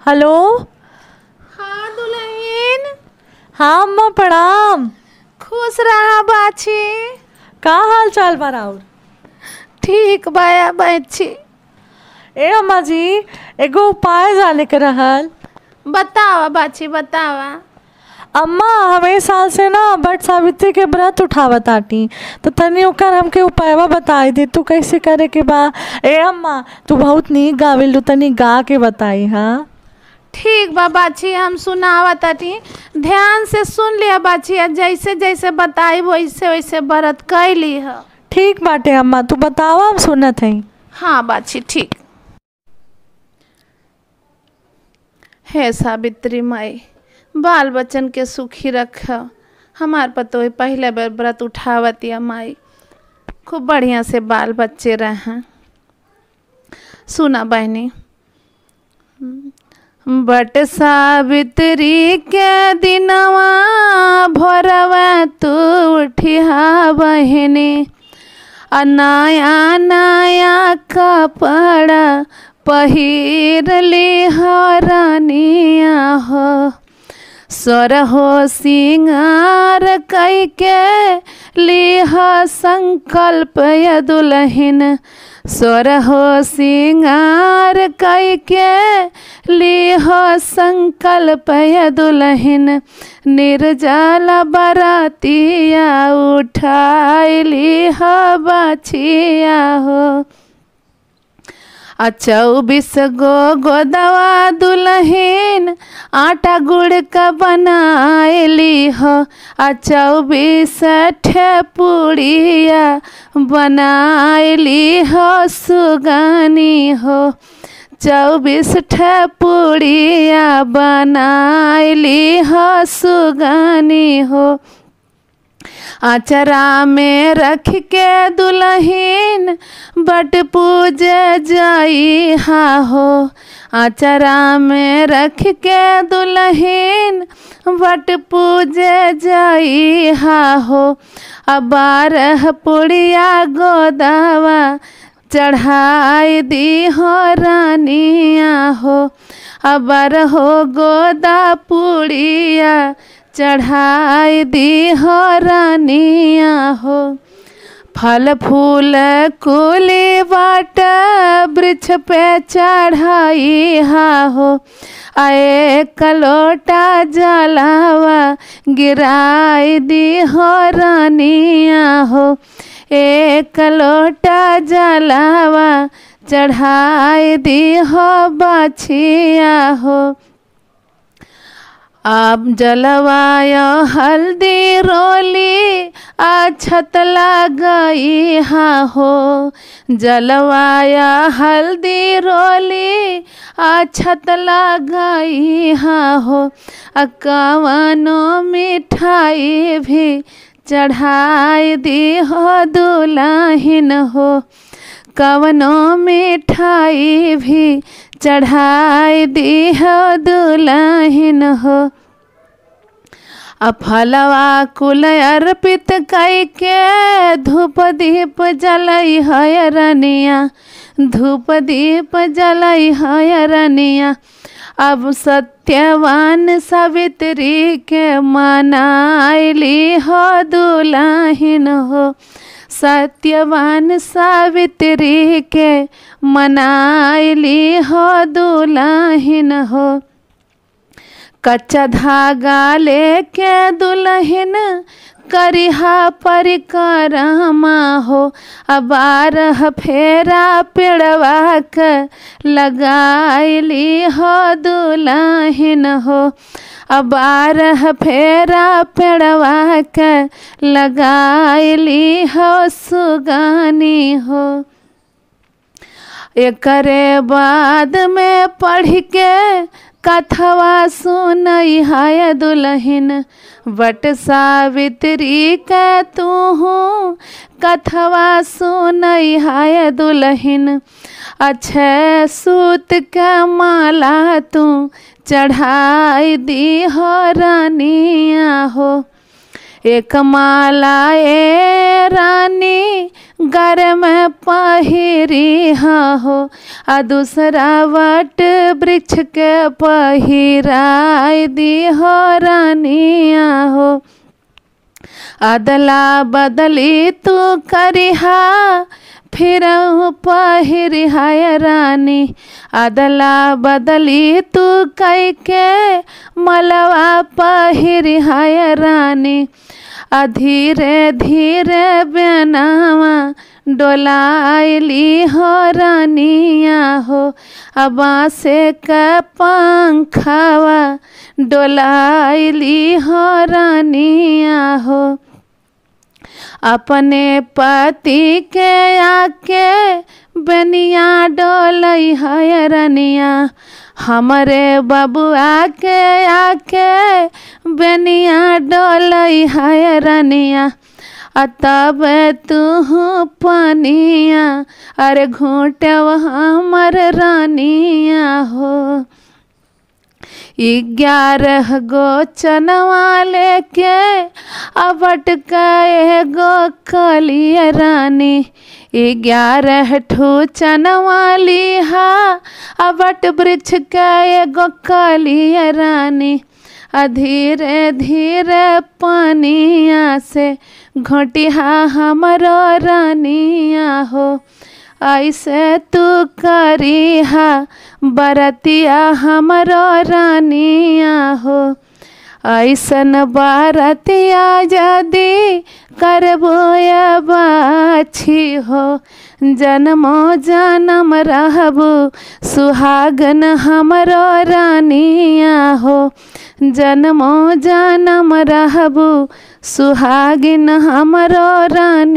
hello हाँ दुल्हन हाँ अम्मा प्रणाम खुश रहा बाछी का हाल चाल बा राउर ठीक बाया बच्ची ए अम्मा जी एगो उपाय जाने के रहल बतावा बाछी बतावा अम्मा हमें साल से ना बट सावित्री के व्रत उठावत आटी तो तनी ओकर हमके उपायवा बताई दे तू कैसे करे के बा ए अम्मा तू बहुत नीक गावेलू तनी गा के बताई हाँ ठीक बा बाछी हम सुनावा ताटी ध्यान से सुन लिया बाछी आ जैसे जैसे बताई वैसे वैसे व्रत कैली है ठीक बाटे अम्मा तू बतावा हम सुनत हई हाँ बाछी ठीक हे सावित्री माई बाल बच्चन के सुखी रख हमार पतो पहले बेर व्रत उठावतिया माई खूब बढ़िया से बाल बच्चे रहें सुना बहनी बट सावित्री के दिनवा भोरवा तू उठिया बहनी आ नया नया कपड़ा पहिर ली हरनिया हो स्वर हो सिंगार कई के लिह संकल्प य दुलहिन स्वर हो सिंगार कई के लिह संकल्प य दुलहिन निर्जल बरातिया उठाइली बाछिया हो आ चौबीस गो गोदवा दुलहिन आटा गुड़ का बनाएली हो आ चौबीस ठेपुड़िया बनाएली हो सुगानी हो चौबीस ठेपुड़िया बनाएली हो सुगानी हो आचरा में रख के दुलहिन बट पूजे जाई हा हो आचरा में रख के दुलहिन बट पूजे जाई हा हो अब बारह पुड़िया गोदावा चढ़ाई दी हो रानिया हो अब हो गोदा पुड़िया चढ़ाई दी हो रानिया हो फल फूल कुली बाट वृक्ष पे चढ़ाई हा हो आए कलोटा जलावा गिराई दी हो रानिया हो एक लोटा जलावा चढ़ाई दी हो बाछिया हो अब जलवाय हल्दी रोली अछत गई हा हो जलवाय हल्दी रोली अछत गई हा हो अकवनो मिठाई भी चढ़ाई दी हो दुलाहिन हो कवनो मिठाई भी चढ़ाई दी हो दुलाहिन हो आ फलवा कुल अर्पित कई के धूप दीप जलई है रनिया धूप दीप जलई है रनिया अब सत्यवान सावित्री के मनाइली हो दुलाहिन हो सत्यवान सावित्री के मनाइली हो दुलाहिन हो कच्चा धागा लेके दुल्हन करिहा परिक्रमा हो बारह फेरा पेड़वा के लगाइली हो दुल्हन हो बारह फेरा पेड़वा के लगाइली हो सुगानी हो एकरे बाद में पढ़ के कथवा सुनई है दुल्हन बट सावित्री के तू कथवा सुनई है दुल्हन अच्छे सूत के माला तू चढ़ाई दी हो रानिया हो एक माला ए रानी गर में पहिरी हो आ दूसरा वट वृक्ष के पहिराय दी हो रानिया हो अदला बदली तू करिहा फिर पहिरिहाय रानी अदला बदली तू कई के मलवा पहिरिहाय रानी आ धीरे धीरे बेनावा डोलाइली हो रानिया हो अब से का पंखावा डोलाइली हो रानिया हो अपने पति के आके बनिया डोलई है रनिया हमरे बबुआ के आके बनिया डोलई है रनिया आ तब तू पनिया अरे घूटव हमर रानिया हो ग्यारह गो चनवा लेके अबट के गो कलिया रानी ग्यारह ठू चनवा लिहा अबट वृक्ष के एगो कलिया रानी आ धीरे धीरे पानिया से घोटिहा हमरो रानिया हो ऐसे तू करिहा बरतिया हमरो रानिया हो ऐसन बरतिया यदि करबो बाछी हो जन्मो जन्म रहबू सुहागन हमरो रानिया हो जन्मो जन्म रहबू सुहागिन हमरो रानी